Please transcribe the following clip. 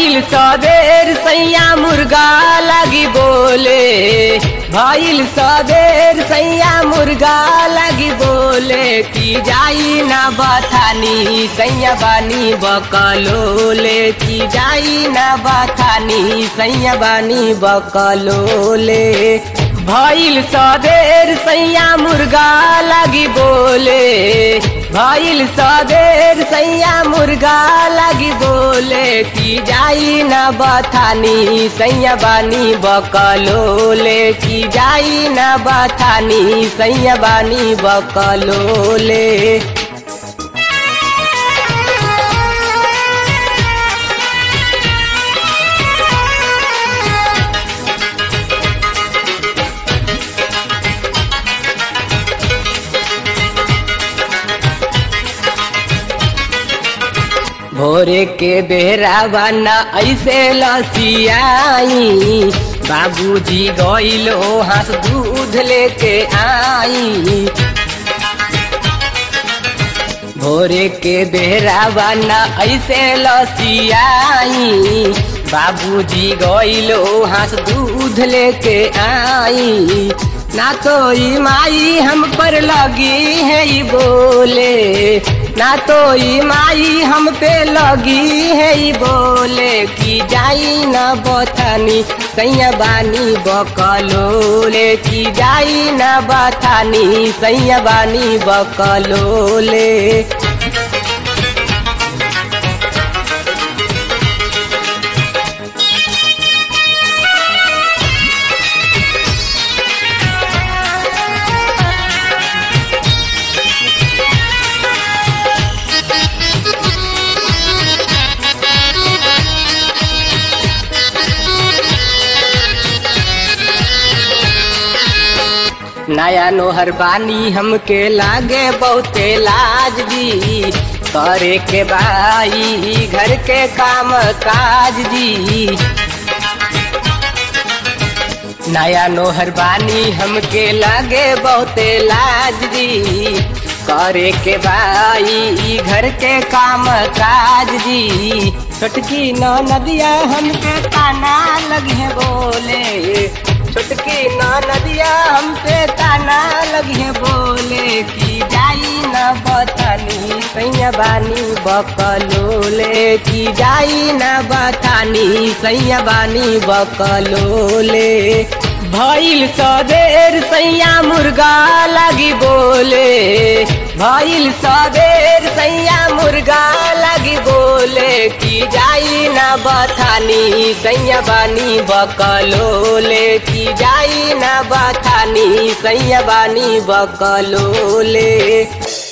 भइल सबेर सैया मुर्गा लगी बोले भइल सबेर सैया मुर्गा लगी बोले की जाई ना बथानी सैया बानी बकलोले की जाई ना बथानी सैया बानी बकलोले भइल सबेर सैया मुर्गा लगी बोले भइल सबेर सैया मुर्गा लगी बोले की जाई ना बथानी सैया बानी बकलोले की जाई ना बथानी सैया बानी बकलोले भोरे के बेरा बना ऐसे लसियाई बाबूजी गइलो हाथ दूध लेके आई भोरे के बेरा बना ऐसे लसियाई बाबूजी गइलो हाथ दूध लेके आई ना तो ई माई हम पर लगी है ई बोले ना तो ई माई हम पे लगी है ई बोले की जाई न बथानी सैया बानी बकलोले की जाई न बथानी सैया बानी बकलोले नया नोहर बानी हमके लागे बहुते लाज दी करे के बाई घर के काम काज दी नया नोहर बानी हमके लागे बहुते लाज दी करे के बाई घर के काम काज दी छोटकी न नदिया हमके ताना लगे बोले छोटकी न नदिया हमसे ताना लगे बोले की जाई न बथानी सैया बानी बकलोले की जाई न बथानी सैया बानी बकलोले भइल सदेर सैया मुर्गा लगी बोले भइल सदेर सैया मुर्गा लगी बोले की जाई ना बथानी सैया बानी बकलोले की जाई ना बथानी सैया बानी बकलोले